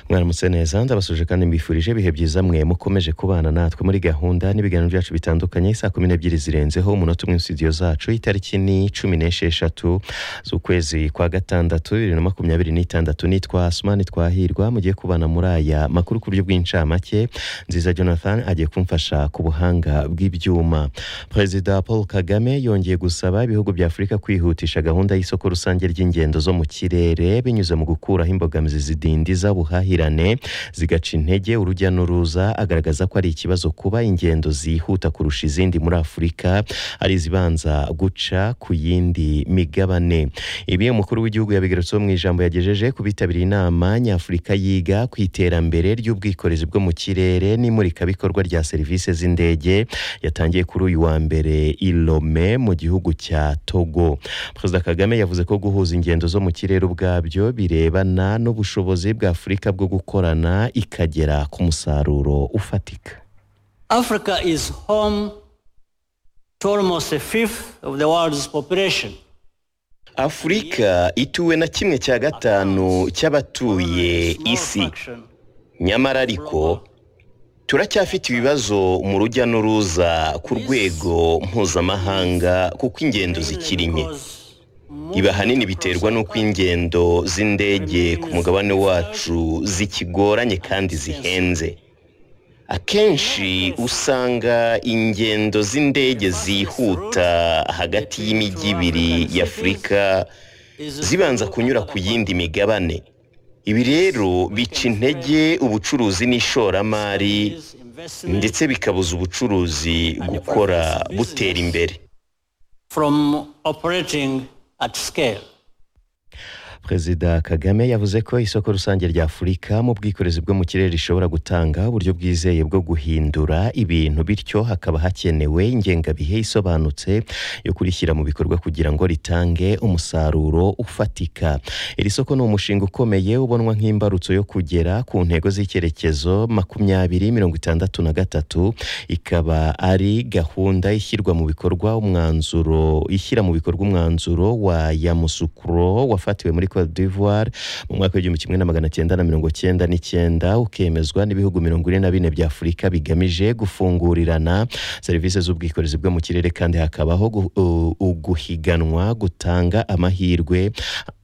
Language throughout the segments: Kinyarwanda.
mwaramutse neza ndabasuje kandi mbifurije ibihe byiza mwe mukomeje kubana natwe muri gahunda n'ibiganiro byacu bitandukanye saa kumi n'ebyiri zirenzeho umunota umwe studio zacu itariki ni cumi n'esheshatu z'ukwezi kwa gatandatu bibiri na makumyabiri n'itandatu nitwa asumani twahirwa mugiye kubana muri aya makuru ku buryo bw'incamake nziza jonathan agiye kumfasha ku buhanga bw'ibyuma perezida paul kagame yongeye gusaba ibihugu bya afurika kwihutisha gahunda y'isoko rusange ry'ingendo zo mu kirere binyuze mu gukuraho imbogamizi zidindiza ubuhahirane zigaca intege urujya n'uruza agaragaza ko ari ikibazo kuba ingendo zihuta kurusha izindi muri afurika ari izibanza guca ku yindi migabane ibi umukuru w'igihugu yabigarutseho mu ijambo yagejeje ku bitabiriye inama nyafurika yiga ku iterambere ry'ubwikorezi bwo mu kirere n'imurikabikorwa rya serivisi z'indege yatangiye kuri uyu wa mbere i Lome mu gihugu cya Togo Perezida Kagame yavuze ko guhuza ingendo zo mu kirere ubwabyo birebana n'ubushobozi bwa Afurika bwo gukorana ikagera ku musaruro ufatika Africa is home to almost a fifth of the world's population. afurika ituwe na kimwe cya gatanu cy'abatuye isi nyamara ariko turacyafite ibibazo mu rujya n'uruza ku rwego mpuzamahanga kuko ingendo zikiri nke ibi ahanini biterwa n'uko ingendo z'indege ku mugabane wacu zikigoranye kandi zihenze akenshi usanga ingendo z'indege zihuta hagati y'imijyi ibiri y'afurika zibanza kunyura ku yindi migabane ibi rero bica intege ubucuruzi n'ishoramari ndetse bikabuza ubucuruzi gukora butera imbere from operating at scale. perezida kagame yavuze ko isoko rusange rya afurika mu bwikorezi bwo mu kirere rishobora gutanga uburyo bwizeye bwo guhindura ibintu bityo hakaba hakenewe ingengabihe isobanutse yo kurishyira mu bikorwa kugira ngo ritange umusaruro ufatika iri soko ni umushinga ukomeye ubonwa nk'imbarutso yo kugera ku ntego z'icyerekezo makumyabiri mirongo itandatu na gatatu ikaba ari gahunda ishyirwa mu bikorwa umwanzuro ishyira mu bikorwa umwanzuro wa yamusukuro wafatiwe muri Cote d'Ivoire mu mwaka w'igihumbi kimwe na magana cyenda na mirongo cyenda n'icyenda ukemezwa n'ibihugu mirongo ine na bine bya afurika bigamije gufungurirana serivisi z'ubwikorezi bwo mu kirere kandi hakabaho gu- u- u- guhiganwa gutanga amahirwe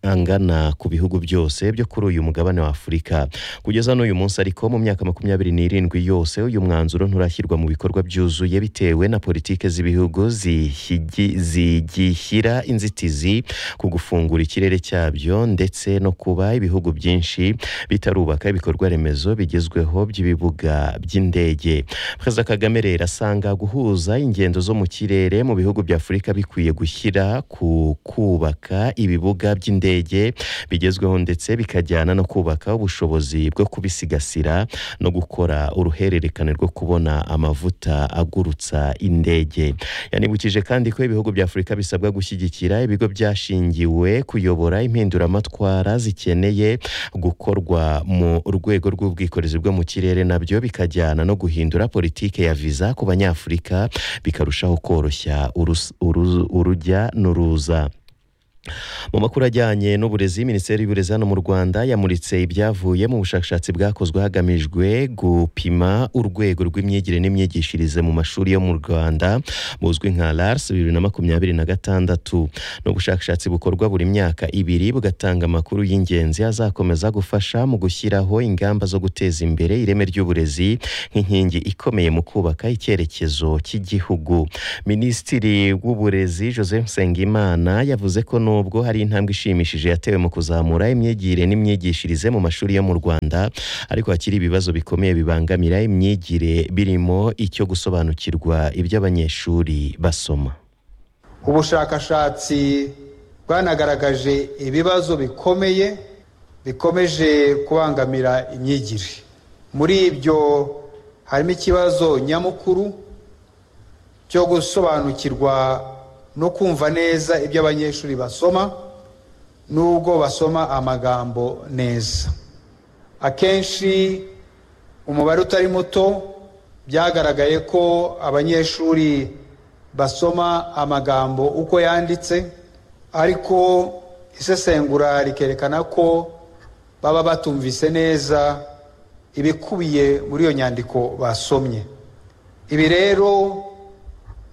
angana ku bihugu byose byo kuri uyu mugabane wa afurika kugeza n'uyu munsi ariko mu myaka makumyabiri n'irindwi yose uyu mwanzuro nturashyirwa mu bikorwa byuzuye bitewe na politike z'ibihugu zihigi- zigishyira inzitizi ku gufungura ikirere cyabyo ndetse no kuba ibihugu byinshi bitarubaka ibikorwa remezo bigezweho by'ibibuga by'indege perezida kagame rero asanga guhuza ingendo zo mu kirere mu bihugu bya afurika bikwiye gushyira ku kubaka ibibuga by'indege bigezweho ndetse bikajyana no kubaka ubushobozi bwo kubisigasira no gukora uruhererekane rwo kubona amavuta agurutsa indege yanibukije kandi ko ibihugu bya afurika bisabwa gushyigikira ibigo byashingiwe kuyobora impinduramatwara zikeneye gukorwa mu rwego rw'ubwikorezi bwo mu kirere nabyo bikajyana no guhindura politike ya viza ku banyafurika bikarushaho koroshya urus- uruz- urujya n'uruza mu makuru ajyanye n'uburezi minisiteri y'uburezi hano mu rwanda yamuritse ibyavuye mu bushakashatsi bwakozwe hagamijwe gupima urwego rw'imyigire n'imyigishirize mu mashuri yo mu rwanda buzwi nka lars bibiri na makumyabiri na gatandatu ni ubushakashatsi bukorwa buri myaka ibiri bugatanga amakuru y'ingenzi azakomeza gufasha mu gushyiraho ingamba zo guteza imbere ireme ry'uburezi nk'inkingi ikomeye mu kubaka icyerekezo cy'igihugu minisitiri w'uburezi joseph nsengimana yavuze ko nubwo hari intambwe ishimishije yatewe mu kuzamura imyigire n'imyigishirize mu mashuri yo mu rwanda ariko hakiri ibibazo bikomeye bibangamira imyigire birimo icyo gusobanukirwa ibyo abanyeshuri basoma ubushakashatsi bwanagaragaje ibibazo bikomeye bikomeje kubangamira imyigire muri ibyo harimo ikibazo nyamukuru cyo gusobanukirwa no kumva neza ibyo abanyeshuri basoma n'ubwo basoma amagambo neza akenshi umubare utari muto byagaragaye ko abanyeshuri basoma amagambo uko yanditse ariko isesengura rikerekana ko baba batumvise neza ibikubiye muri iyo nyandiko basomye ibi rero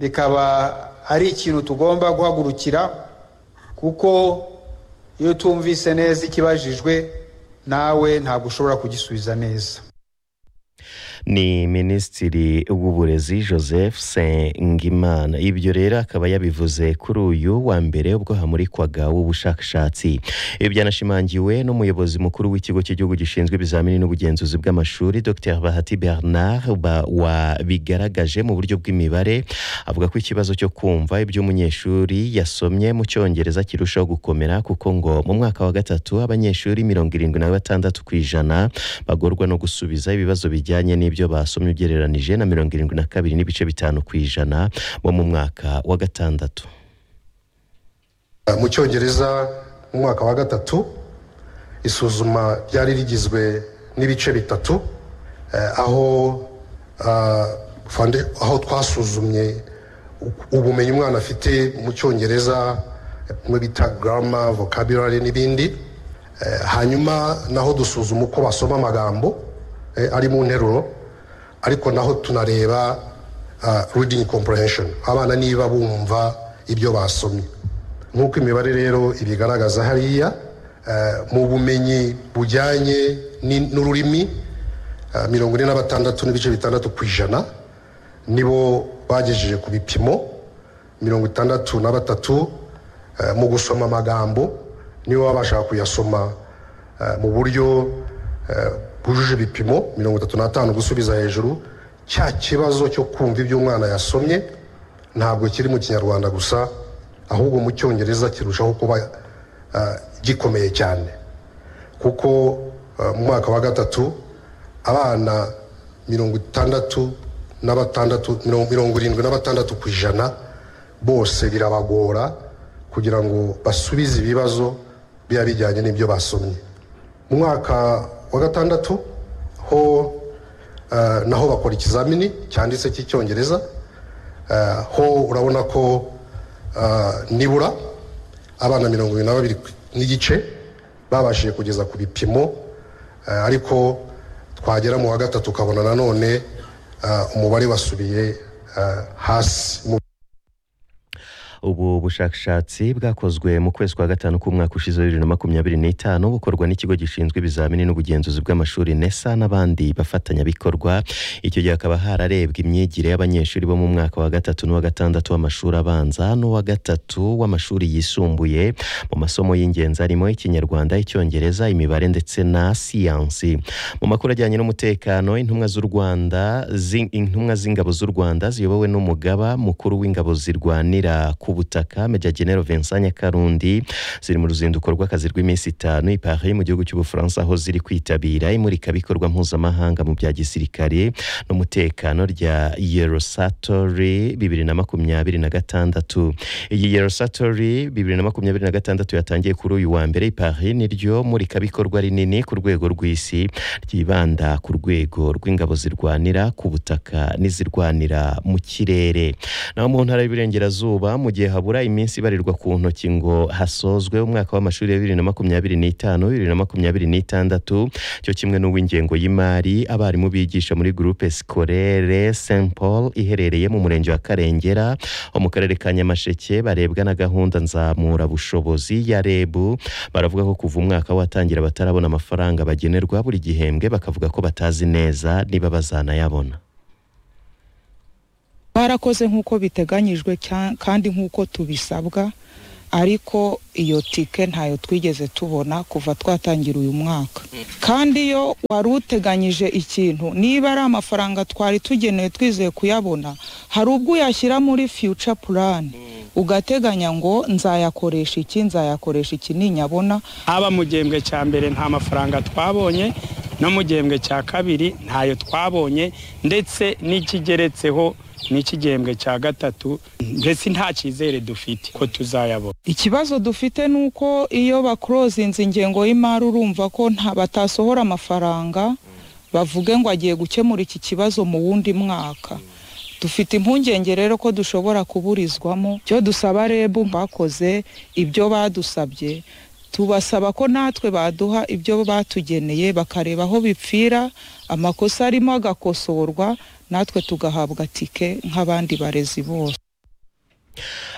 bikaba ari ikintu tugomba guhagurukira kuko iyo utumvise neza ikibajijwe nawe ntabwo ushobora kugisubiza neza ni minisitiri w'uburezi joseph sengimana ibyo rero akaba yabivuze kuri uyu wa mbere ubwo hamurikwaga w'ubushakashatsi ibi byanashimangiwe n'umuyobozi mukuru w'ikigo cy'igihugu gishinzwe ibizamini n'ubugenzuzi bw'amashuri dr bahati bernard wabigaragaje mu buryo bw'imibare avuga ko ikibazo cyo kumva ibyo umunyeshuri yasomye mu cyongereza kirushaho gukomera kuko ngo mu mwaka wa gatatu abanyeshuri mirongo irindwi na batandatu ku ijana bagorwa no gusubiza ibibazo bijyanye n'ibyo ibyo basomye ugereranije na mirongo irindwi na kabiri n'ibice bitanu ku ijana bo mu mwaka wa gatandatu mu cyongereza mu mwaka wa gatatu isuzuma ryari rigizwe n'ibice bitatu aho aho twasuzumye ubumenyi umwana afite mu cyongereza mu bita garama vocabulary n'ibindi hanyuma naho dusuzuma uko basoma amagambo ari mu nteruro ariko naho tunareba reading comprehension abana niba bumva ibyo basomye nk'uko imibare rero ibigaragaza hariya mu bumenyi bujyanye n'ururimi mirongo ine na batandatu n'ibice bitandatu ku ijana nibo bagejeje ku bipimo mirongo itandatu na batatu mu gusoma amagambo nibo babasha kuyasoma mu buryo bwujuje ibipimo mirongo itatu n'atanu gusubiza hejuru cya kibazo cyo kumva ibyo umwana yasomye ntabwo kiri mu kinyarwanda gusa ahubwo mu cyongereza kirushaho kuba gikomeye cyane kuko mu mwaka wa gatatu abana mirongo itandatu na batandatu mirongo irindwi na batandatu ku ijana bose birabagora kugira ngo basubize ibibazo biba bijyanye n'ibyo basomye mu mwaka wa gatandatu ho naho bakora ikizamini cyanditse cy'icyongereza ho urabona ko nibura abana mirongo irindwi na babiri n'igice babashije kugeza ku bipimo ariko twagera mu wa gatatu ukabona nanone umubare wasubiye hasi ubu bushakashatsi bwakozwe mu kwezi kwa gatanu k'umwaka ushize bibiri na makumyabiri n'itanu bukorwa n'ikigo gishinzwe ibizamini n'ubugenzuzi bw'amashuri nesa n'abandi bafatanyabikorwa icyo gihe hakaba hararebwa imyigire y'abanyeshuri bo mu mwaka wa gatatu n'uwa gatandatu w'amashuri abanza n'uwa gatatu w'amashuri yisumbuye mu masomo y'ingenzi harimo ikinyarwanda icyongereza imibare ndetse na siyansi mu makuru ajyanye n'umutekano intumwa z'u rwanda intumwa z'ingabo z'u rwanda ziyobowe n'umugaba mukuru w'ingabo zirwanira ku butaka Meja General Vincent Nyakarundi ziri mu ruzinduko rw'akazi rw'iminsi itanu i Paris mu gihugu cy'Ubufaransa aho ziri kwitabira imurikabikorwa mpuzamahanga mu bya gisirikare n'umutekano rya Eurosatory bibiri na makumyabiri na gatandatu iyi Eurosatory bibiri na makumyabiri na gatandatu yatangiye kuri uyu wa mbere i Paris niryo murikabikorwa rinini ku rwego rw'isi ryibanda ku rwego rw'ingabo zirwanira ku butaka n'izirwanira mu kirere naho mu ntara y'Iburengerazuba mu gihe habura iminsi ibarirwa ku ntoki ngo hasozwe umwaka w'amashuri ya bibiri na makumyabiri n'itanu bibiri na makumyabiri n'itandatu cyo kimwe n'uw'ingengo y'imari abarimu bigisha muri gurupe sikorere st paul iherereye mu murenge wa karengera wo mu karere ka nyamasheke barebwa na gahunda nzamurabushobozi ya reb baravuga ko kuva umwaka watangira batarabona amafaranga bagenerwa buri gihembwe bakavuga ko batazi neza niba bazanayabona barakoze nk'uko biteganyijwe kandi nk'uko tubisabwa ariko iyo tike ntayo twigeze tubona kuva twatangira uyu mwaka kandi iyo wari uteganyije ikintu niba ari amafaranga twari tugenewe twizeye kuyabona hari ubwo uyashyira muri fiyuca purani ugateganya ngo nzayakoresha iki nzayakoresha iki ninyabona haba mu gihembwe cya mbere nta mafaranga twabonye no mu gihembwe cya kabiri ntayo twabonye ndetse n'ikigeretseho n'ikigembwe cya gatatu mbese nta cyizere dufite ko tuzayabona ikibazo dufite ni uko iyo bakorozinze ingengo y'imari urumva ko batasohora amafaranga bavuge ngo agiye gukemura iki kibazo mu wundi mwaka dufite impungenge rero ko dushobora kuburizwamo ibyo dusaba rebu bakoze ibyo badusabye tubasaba ko natwe baduha ibyo batugeneye bakareba aho bipfira amakosa arimo agakosorwa natwe tugahabwa tike nk'abandi barezi bose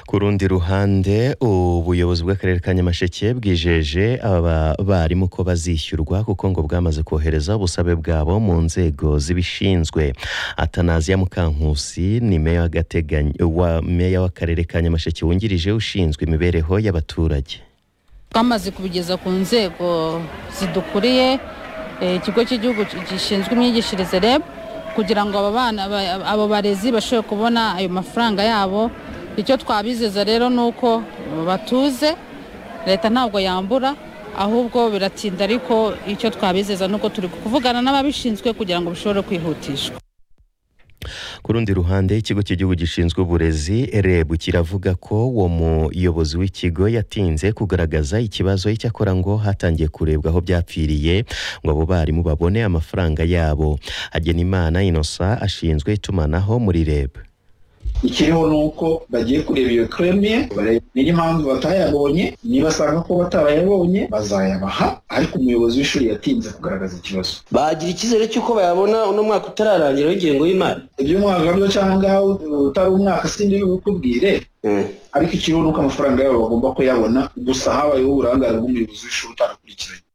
ku rundi ruhande ubuyobozi bw'akarere ka nyamasheke bwijeje aba barimu ko bazishyurwa kuko ngo bwamaze kohereza ubusabe bwabo mu nzego zibishinzwe atanaziya mukankusi ni meya w'agateganyo- wa- meya w'akarere ka nyamasheke wungirije ushinzwe imibereho y'abaturage twamaze kubigeza ku nzego zidukuriye eh, ikigo cy'igihugu gishinzwe imyigishirize reb kugira ngo aba bana ba- abo barezi bashobore kubona ayo mafaranga yabo icyo twabizeza rero ni uko batuze leta ntabwo yambura ahubwo biratinda ariko icyo twabizeza ni uko turi kuvugana n'ababishinzwe kugira ngo bishobore kwihutishwa ku rundi ruhande ikigo cy'igihugu gishinzwe uburezi reb kiravuga ko uwo muyobozi w'ikigo yatinze kugaragaza ikibazo icyakora ngo hatangiye kurebwa aho byapfiriye ngo abo barimu babone amafaranga yabo hagenimana innocent ashinzwe itumanaho muri reb ikiriho ni uko bagiye kureba iyo keremiye barebe niyo mpamvu batayabonye nibasanga ko batarabayabonye bazayabaha ariko umuyobozi w'ishuri yatinze kugaragaza ikibazo bagira icyizere cy'uko bayabona uno mwaka utararangira w'ingengo y'imari iby'umwaka byo cyangwa utari umwaka sindi bikubwire ariko ikiriho ni uko amafaranga yabo bagomba kuyabona gusa habayeho uburangare bw'umuyobozi w'ishuri utarakurikiranye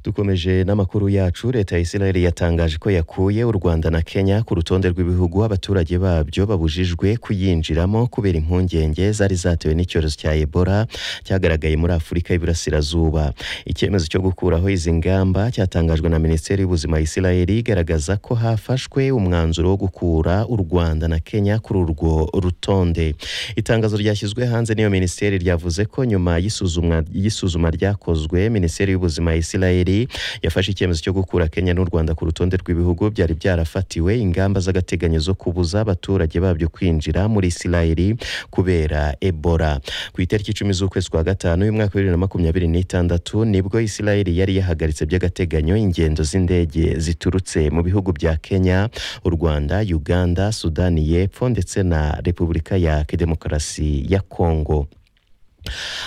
dukomeje n'amakuru yacu leta ya israel yatangaje ko yakuye u rwanda na kenya ku rutonde rw'ibihugu abaturage babyo babujijwe kuyinjiramo kubera impungenge zari zatewe n'icyorezo cya ebola cyagaragaye muri afurika y'iburasirazuba icyemezo cyo gukuraho izi ngamba cyatangajwe na minisiteri y'ubuzima ya israel igaragaza ko hafashwe umwanzuro wo gukura u rwanda na kenya kuri urwo rutonde itangazo ryashyizwe hanze n'iyo minisiteri ryavuze ko nyuma y'isuzumwa y'isuzuma ryakozwe minisiteri y'ubuzima ya israeli yafashe icyemezo cyo gukura kenya n'u rwanda ku rutonde rw'ibihugu byari byarafatiwe ingamba z'agateganyo zo kubuza abaturage babyo kwinjira muri israeli kubera ebola ku itariki icumi z'ukwezi kwa gatanu y'umwaka wa bibiri na makumyabiri n'itandatu nibwo israeli yari yahagaritse by'agateganyo ingendo z'indege ziturutse mu bihugu bya kenya u rwanda uganda sudani y'epfo ndetse na repubulika ya demokarasi ya kongo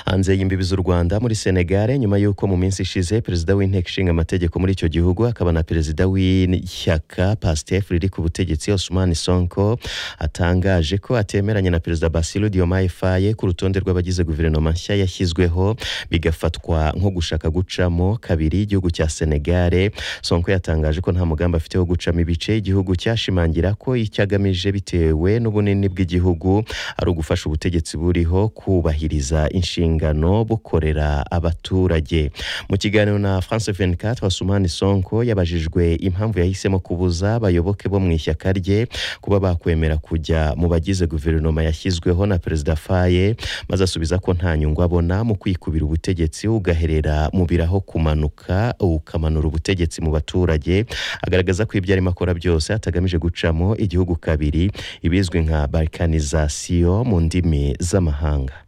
hanze y'imbibi z'u rwanda muri senegare nyuma y'uko mu minsi ishize perezida w'inteko ishinga amategeko muri icyo gihugu akaba na perezida w'ishyaka pasitef riri ku butegetsi osman sonko atangaje ko atemeranya na perezida basiru diomaye faye ku rutonde rw'abagize guverinoma nshya yashyizweho bigafatwa nko gushaka gucamo kabiri igihugu cya senegare sonko yatangaje ko nta mugambi afite wo gucamo ibice igihugu cyashimangira ko icyo agamije bitewe n'ubunini bw'igihugu ari ugufasha ubutegetsi buriho kubahiriza inshingano bukorera abaturage mu kiganiro na france 24 wasumani sonko yabajijwe impamvu yahisemo kubuza abayoboke bo mu ishyaka rye kuba bakwemera kujya mu bagize guverinoma yashyizweho na perezida faye maze asubiza ko nta nyungu abona mu kwikubira ubutegetsi ugaherera mu biraho kumanuka ukamanura ubutegetsi mu baturage agaragaza ko ibyo arimo akora byose atagamije gucamo igihugu kabiri ibizwi nka balkanizasiyo mu ndimi z'amahanga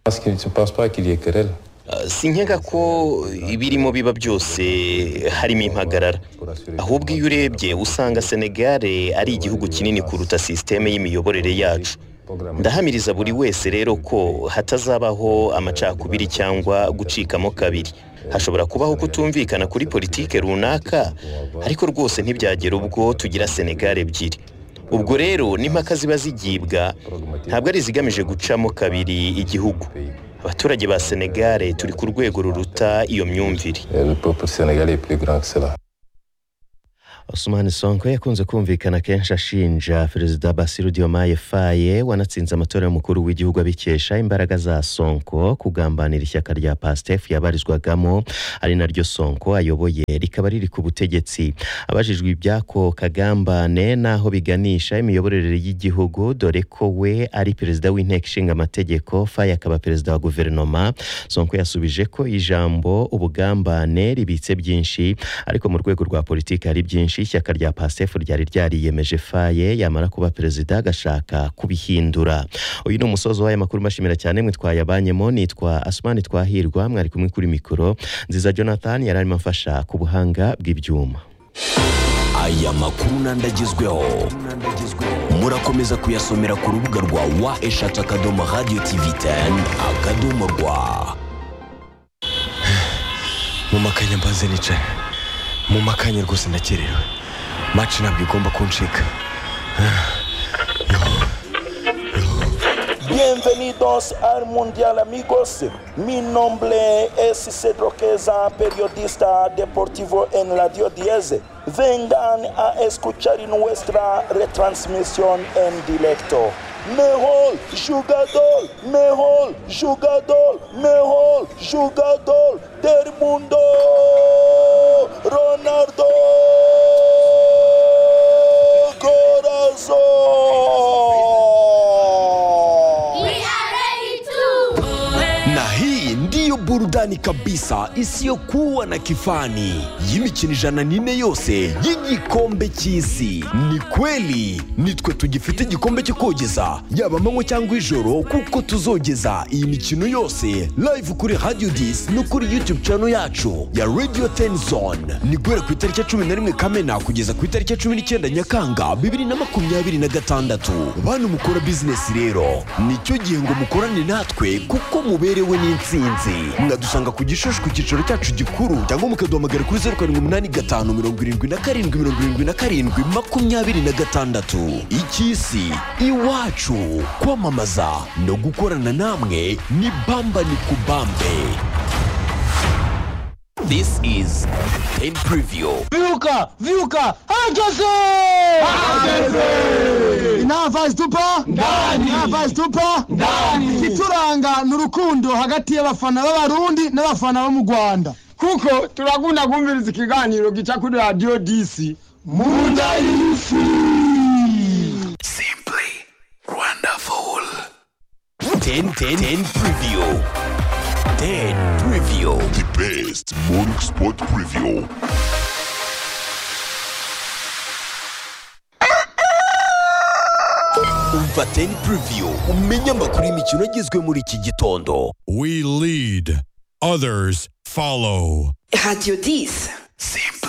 Parce qu'il ne pense pas qu'il y ait querelle. Ah, sinkeka ko ibirimo biba byose harimo impagarara ahubwo iyo urebye usanga senegare ari igihugu kinini kuruta sisiteme y'imiyoborere yacu ndahamiriza buri wese rero ko hatazabaho amacakubiri cyangwa gucikamo kabiri hashobora kubaho kutumvikana kuri politike runaka ariko rwose ntibyagera ubwo tugira senegare ebyiri ubwo rero n'impaka ziba zigibwa ntabwo ari izigamije gucamo kabiri igihugu abaturage ba senegare turi ku rwego ruruta iyo myumvire Et le peuple sénégalais est plus grand que cela. Osman Sonko yakunze kumvikana kenshi ashinja Perezida Basiru Diomaye Faye wanatsinze amatora y'umukuru w'igihugu abikesha imbaraga za Sonko kugambanira ishyaka rya PASTEF yabarizwagamo ari naryo Sonko ayoboye rikaba riri ku butegetsi abajijwe iby'ako kagambane n'aho biganisha imiyoborere y'igihugu dore ko we ari perezida w'inteko ishinga amategeko Faye akaba perezida wa guverinoma Sonko yasubije ko ijambo ubugambane ribitse byinshi ariko mu rwego rwa politiki hari byinshi ishyaka rya pasef ryari ryariyemeje faye yamara kuba perezida agashaka kubihindura uyu ni umusozi w'aya makuru mbashimira cyane mwitwaye abanyemo nitwa asumani twahirwa mwari kumwe kuri mikoro nziza jonathan yari arimo afasha ku buhanga bw'ibyuma aya makuru n'andagezweho murakomeza kuyasomera ku rubuga rwa wa eshatu akadomo radiyo tivi teni akadomo rwa mu makanya mbanze nicaye mu makanya rwose ndakerewe maci ntabwo igomba kuncika Bienvenidos al Mundial amigos. Mi nombre es Cedro Queza, periodista deportivo en Radio 10. Vengan a escuchar nuestra retransmisión en directo. Mejor jugador, mejor jugador, mejor jugador del mundo, Ronaldo Corazón. na hii ndiyo burudani kabisa isiyokuwa na kifani y'imikino ijana n'ine yose y'igikombe cy'isi ni kweli nitwe tugifite igikombe cyo kogeza yaba amanywa cyangwa ijoro kuko tuzogeza iyi mikino yose live kuri radio dis no kuri youtube channel yacu ya radio tenzone ni guhera ku itariki ya cumi na rimwe kamena kugeza ku itariki ya cumi n'icyenda nyakanga bibiri na makumyabiri na gatandatu bantu mukora bizinesi rero nicyo gihe ngo mukorane natwe kuko muberewe n'insinzi mwadusanga ku gishushu ku cyicaro cyacu gikuru cyangwa mukaduhamagara kuri zeru karindwi umunani gatanu mirongo irindwi na karindwi mirongo irindwi na karindwi makumyabiri na gatandatu icy'isi iwacu kwamamaza no gukorana namwe ni bamba ni kubambe This is in preview. Viuca, Viuca, Hangese! inava zitupa ndani inava zitupa ndani ikituranga ni urukundo hagati y'abafana b'abarundi n'abafana bo mu rwanda kuko turakunda kumviriza ikiganiro gica kuri radiyo disi mu nda y'isi Wonderful. 10 10 10 preview. 10 preview. The best morning sport preview. umva teni puriviyu umenye amakuru y'imikino agizwe muri iki gitondo We lead, others follow. Radio 10. Simple.